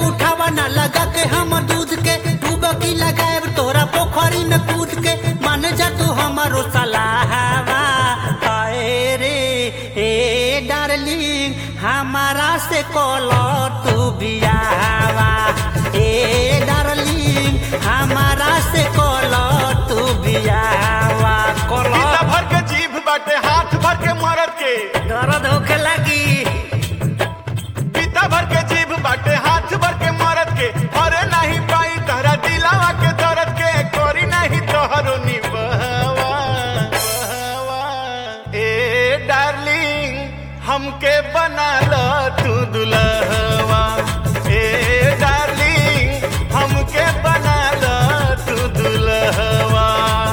उठावा ना लगा के हम दूध के डूबकी लगाए तोरा पोखरी में कूद के मान जा तू हमारो सलाहवा आए रे ए डार्लिंग हमारा से कॉलो तू बियावा ए डार्लिंग हमारा से कॉलो तू बियावा कॉलो पीता भर के जीभ बाटे हाथ भर के मरद के दर्द होखे लगी पीता भर के जीभ बाटे हाथ भर के मरद के अरे नहीं पाई तहरा दिलावा के दर्द के करी नहीं तोहरो निभावा ए डार्लिंग हमके बना लो तू दुल्हवा ए डार्लिंग हमके बना लो तू दुल्हवा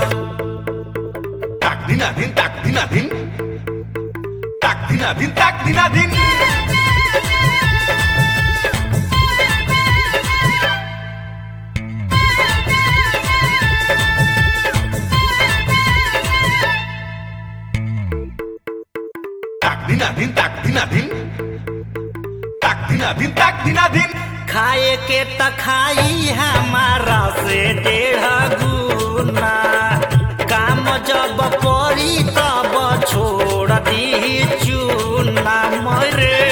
ताक दिना दिन ताक दिना दिन ताक दिना दिन ताक दिना दिन ताक दिना दिन ताक दिना दिन ताक दिना दिन ताक दिना दिन खाए के त खाई हमारा से डेढ़ गुना काम जब पड़ी तब छोड़ दी चूना मरे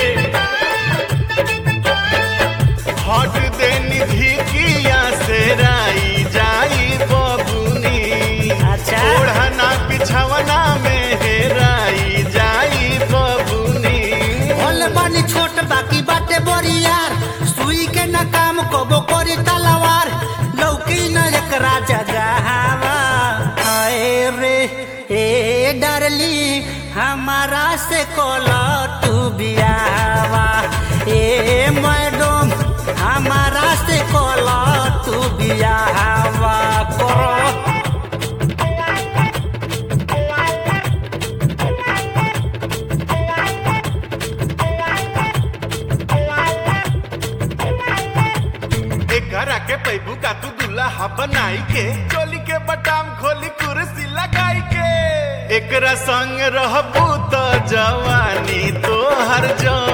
हट दे निधि किया से राई जाई बबुनी अच्छा। ओढ़ना बिछवना में हेराई जाई बबुनी बोल बानी छोट बाकी बाटे बड़ी यार सुई के न काम कबो करी तलवार लौकी न एकरा जगहवा आए रे ए डरली हमारा से कोला तू बियावा ए मैडम हमारा से कोला तू बियावा करो एकरा के पैबू का तू दुल्हा बनाई के चोली के बटाम खोली कुर्सी लगाई के एकरा संग रहबू तो जवानी तो हर जवानी